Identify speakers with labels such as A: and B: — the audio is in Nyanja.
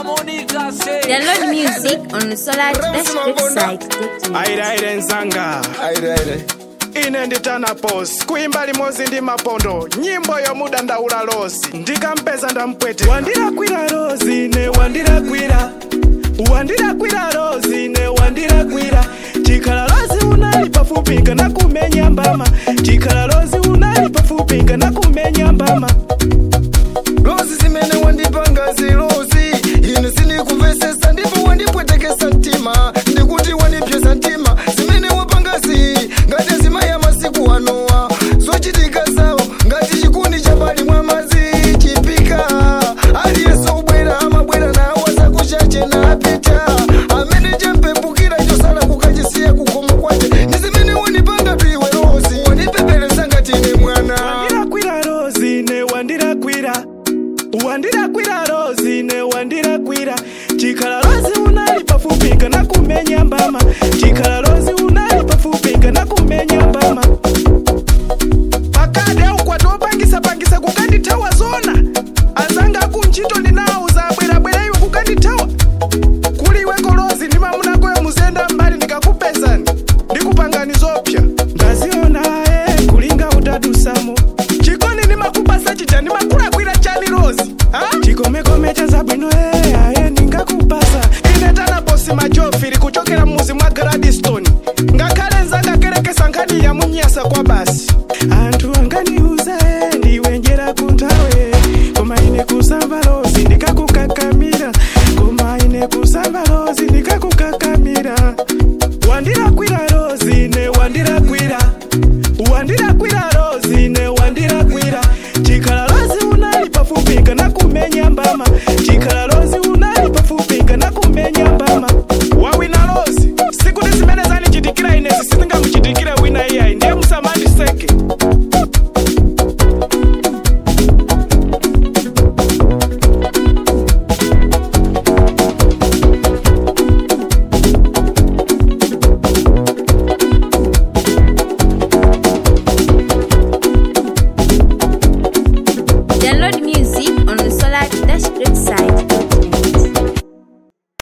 A: Download music on Solar Dash website.
B: aire aire nzanga
C: aire aire
B: ine nditana pos kuimba limodzi ndi mapondo nyimbo yomuda ndaula losi ndikampeza ndampwete wandilakwira rozi ne wandilakwira wandilakwira rozi ne wandilakwira chikhala lozi unali pafupi kana kumenya mbama chikhala lozi unali pafupi kana kumenya mbama
C: rozi zimene wandipanga zirozi ine sindikumvesesa ndipo wandipwetekesa mtima ndikuti wandipyesa mtima zimene wapangazi ngati azima ya masiku anowa zochitika zawo ngati chikuni cha pali mwa madzi chipika aliyense ubwera amabwera nawo zakuchache napita amene champepukira chosala kukachisiya kukomo kwache ndi zimene wandipanga piwe rozi wandipepelesa ngati ine mwana
B: wandilakwira rozi ne wandilakwira wandilakwira rozi ne wandilakwira chikhala lozi unali pafupi kana kumenya mbama chikhala lozi unali pafupi kana kumenya mbama pakade aukwati opangisa-pangisa kukandithawa zona azanga akunchito ndinawuza abwerabwera iwe kukandithawa kuliwe kolozi ndi mamunakoyo muzenda mbali ndikakupezani ndikupangani zopsa ndaziona aye kulinga utadusamo chikoni ndimakupasa chija ndimakulakwira chani rozi ha? chikomekome cha zabwino e aye ndingakupasa ine tana bosi majofiri kuchokera mmuzi mwa